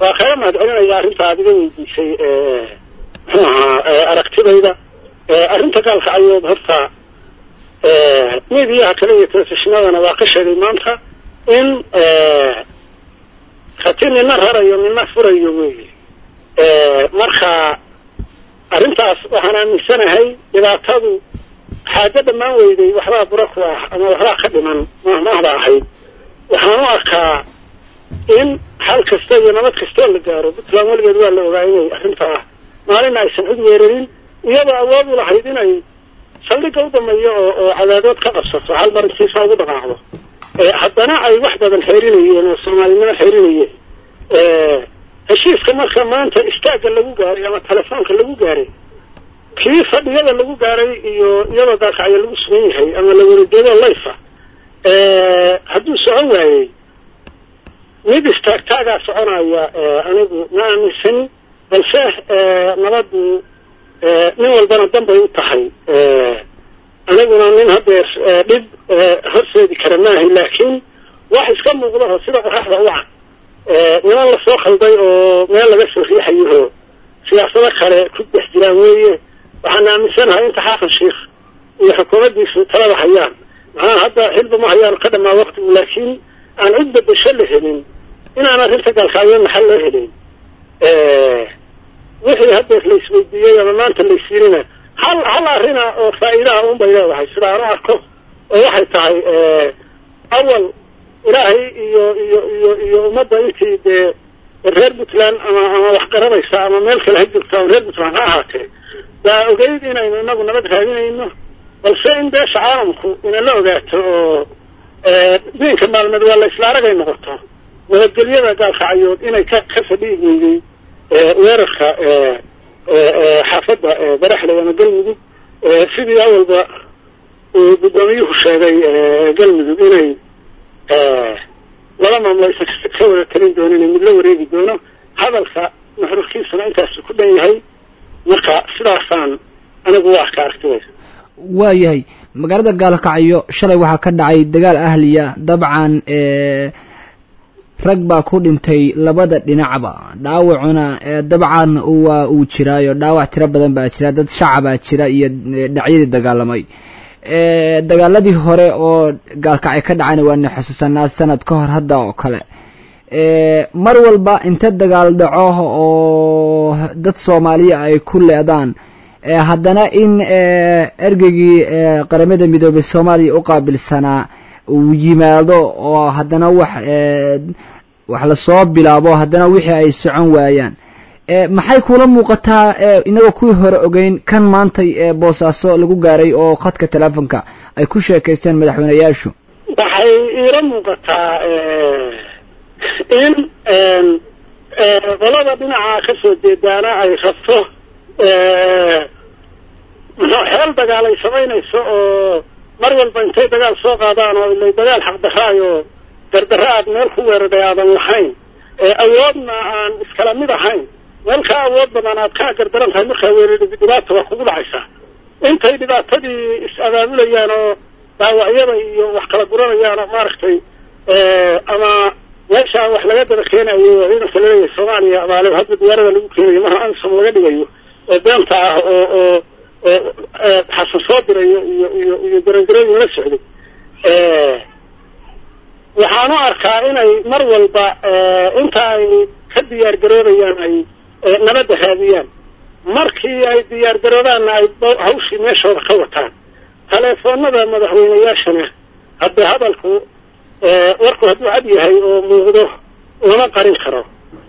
waa kaga mahad celinaya arrinta aad iga weydiisay muxuu ahaa aragtidayda arrinta gaalkacayood horta midiyaha kale iyo telefishinadana waa ka sheegay maanta in hati nina rarayo nina furayo weeye marka arrintaas waxaan aaminsanahay dhibaatadu xaajo dhammaan weyday waxbaa bura ku ah ama waxbaa ka dhiman mahmahda ahayd waxaan u arkaa in xal kasta iyo nabad kastoo la gaaro puntland weligeed waa la ogaa inay arrintaa maalina aysan cid weerarin iyadoo awood u lahayd inay saldhigga u dameeyo oo oo cadaadood ka qabsato hal mar intiisa ugu dhaqaaqdo haddana ay wax badan xeerinayeen oo soomaalinimo xeerinayeen heshiiska marka maanta istaagga lagu gaaray ama telefoonka lagu gaaray kii fadhiyada lagu gaaray iyo iyadoo gaalkacyo lagu sugan yahay ama la warajeedo layfa hadduu socon waayey mid istaagtaagaa soconaya anigu ma aaminsani balse nabaddu nin walbana danbay u tahay aniguna nin hadeer dhib horseedi kara maahay laakiin wax iska muuqdaho sida qoraxda u can niman lasoo khalday oo meel laga soo riixayaho siyaasado kale ku dhex jiraan weeye waxaan aaminsanahay inta xaaqan sheikh iyo xukuumaddiisu talada hayaan maxaa hadda xilba ma hayaan ka dhamaa waktigu laakiin aan cid bedesho la helin inaan arrinta gaalkaayo maxal loo helin wixii hadeer la isweydiiyey ama maanta la isiinina hal hal arrina oo faa'iidaha un bay leedahay sida aan u arko oo waxay tahay awal ilaahay iyo iyo iyo iyo ummadda intii dee reer puntland ama ama wax garanaysa ama meel kale ha jirto ama reer puntland ha ahaatee baa ogeyd inaynu inagu nabad raadinayno balse in beesha caalamku inala ogaato oo diinka maalmeed waa la isla aragay noqoto nabadgelyada gaalkacyood inay ka ka fadhiyi weyday weerarka xaafadda baraxley ama galmudug sidii awalba uu guddoomiyuhu sheegay galmudug inay laba maamlo aysan ka wada talin doonin mid la wareegi doono hadalka nuxurkiisuna intaasu ku dhan yahay marka sidaasaan anigu waa ka aragtidaysa waayahay magaalada gaalkacyo shalay waxaa ka dhacay dagaal ahliya dabcan rag baa ku dhintay labada dhinacba dhaawacuna dabcan waa uu jiraayo dhaawac tiro badan baa jira dad shacabaa jira iyo dhacyadii dagaalamay dagaaladii hore oo gaalkacyo ka dhacayna waana xusuusanaa sanad ka hor hadda oo kale mar walba inta dagaal dhaco oo dad soomaaliya ay ku leedaan haddana in ergeygii qaramada midoobay soomaaliya u qaabilsanaa uu yimaado oo haddana wax wax lasoo bilaabo haddana wixii ay socon waayaan maxay kula muuqataa inagoo kuwii hore ogeyn kan maantay boosaaso lagu gaaray oo khadka telefonka ay ku sheekaysteen madaxweyneyaashu waxay iila muuqataa in qolada dhinaca ka soo jeedaana ay rabto muxuu xeel dagaal ay samaynayso oo mar walba intay dagaal soo qaadaan oo ilay dagaal xaqdaraayo dardara aad meel ku weeraray aadan lahayn awoodna aan iskala mid ahayn meel kaa awood badan aad kaa gardaran tahay markaa weerari dhibaata waa kugu dhacaysaa intay dhibaatadii is-abaabulayaan oo dhaawacyada iyo wax kala guranayaan oo maaragtay ama meeshaa wax laga daba keenayo oo ciidanka laleeyahay soomaaliya amaale hadda diyaarada lagu keenayo marna amisom laga dhigayo oo beenta ah oo oo xasan soo dirayo iyo iyo iyo garangarooyin la socday waxaan u arkaa inay mar walba inta ay ka diyaar garoobayaan ay nabadda raadiyaan markii ay diyaar garoobaanna ay hawshii meeshooda ka wataan teleefoonada madaxweyneyaashana haddee hadalku warku hadduu cad yahay oo muuqdo lama qarin karo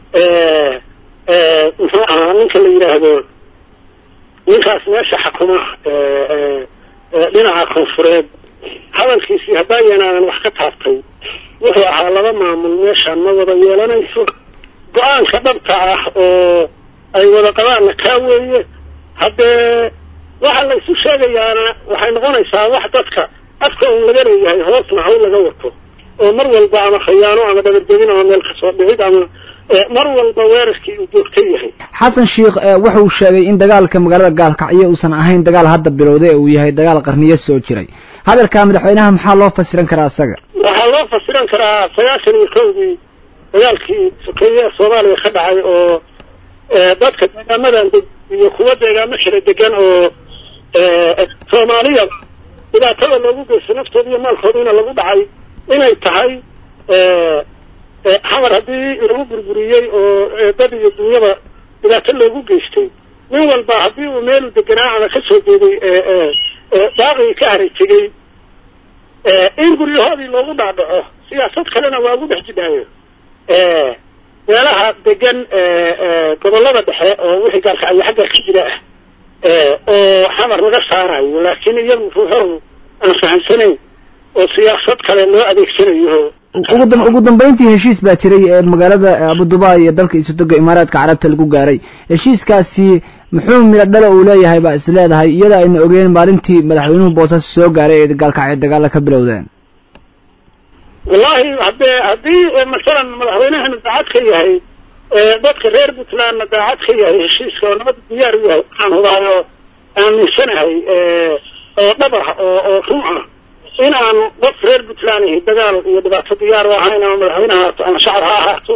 muxuu ahaa ninka la yidhaahdo ninkaas meesha xakuma dhinaca koonfureed hadalkiisii haddaayanaadan wax ka taabtay wuxuu ahaa laba maamul meeshaan ma wada yeelanayso go-aanka dhabta ah oo ay wada qabaanna kaa weeye haddee waxa la isu sheegayaana waxay noqonaysaa wax dadka afka un laga leeyahay hoosna hawl laga wato oo mar walba ama khayaano ama dhabarjebin ama meel kasoo dhicid ama mar walba weerarkii uu joogta yahay xasan sheikh wuxuu sheegay in dagaalka magaalada gaalkacyo uusan ahayn dagaal hadda bilowday ee uu yahay dagaal qarniyo soo jiray hadalka madaxweynaha maxaa loo fasiran karaa isaga waxaa loo fasiran karaa sagaashan iyo kowdii dagaalkii sokeeye soomaaliya ka dhacay oo dadka deegaamadan iyo kuwa deegaamo xira degan oo soomaaliya dhibaatada loogu geystay naftooda iyo maalkoodiina lagu dhacay inay tahay xamar haddii lagu burburiyey oo dad iyo dunyaba dhibaato loogu geystay nin walba haddii uu meelu deganaa ama ka soo jeeday baaqii ka haray tegey in guryahoodii loogu dhaadhaco siyaasad kalena waa ugu dhex jidhaayo meelaha degan gobollada dhexe oo wixii gaalkacyo xagga ka jira ah oo xamar laga saarayo laakiin iyagu ruuxahu aan fahamsanayn oo siyaasad kale loo adeegsanayo ugu dambeyntii heshiis baa jiray ee magaalada abudubai iyo dalka isutoga imaaraadka carabta lagu gaaray heshiiskaasi muxuu midho dhala uu leeyahay baa is leedahay iyada ayna ogeen maalintii madaxweynuhu boosaaso soo gaaray ee gaalkacyo dagaalla ka bilowdeen wallahi haddee haddii masalan madaxweynahana daacad ka yahay dadka reer puntlandna daacad ka yahay heshiiska oo nabada diyaar u yahay waxaan hubaayo aaminsanahay oo dhab ah oo oo run ah in aan qof reer puntland ahi dagaal iyo dhibaato diyaar u ahayn ama madaxweyne ahaato ama shacab ha ahaato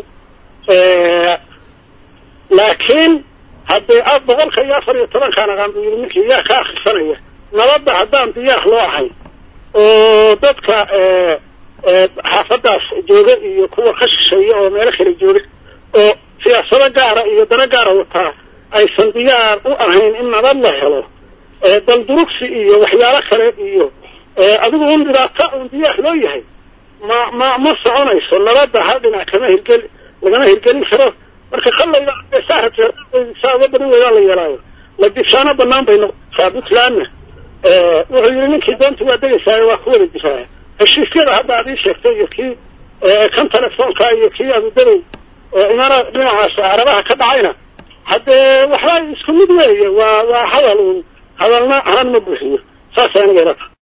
laakiin haddee boqolka iyo afar iyo tobankaan aqaan buu yidhi ninkii yaa ka akrisanaya nabadda haddaan diyaar loo ahayn oo dadka xaafadaas jooga iyo kuwa ka shisheeya oo meelo kale jooga oo siyaasado gaara iyo dano gaara wataa aysan diyaar u ahayn in nabad la helo daldurugsi iyo waxyaalo kale iyo adigu un dhibaato un diyaar loo yahay ma ma ma soconayso nabadda hal dhinac kama hirgeli lagama hirgelin karo marka kallayda saa uga badan weydaan la yeelaayo la dishaano banaan bay noqotaa puntlandna wuxuu yidhi ninkii doonta waa degaysaayo waa ku wada jiraa heshiisyada hadda ad ii sheegtay iyo kii kan telefoonka iyo kii abudabey imaara dhinacaas carabaha ka dhacayna haddee waxba isku mid weeye waa waa hadal un hadalna ahaan ma buuxiyo saas aniga ilata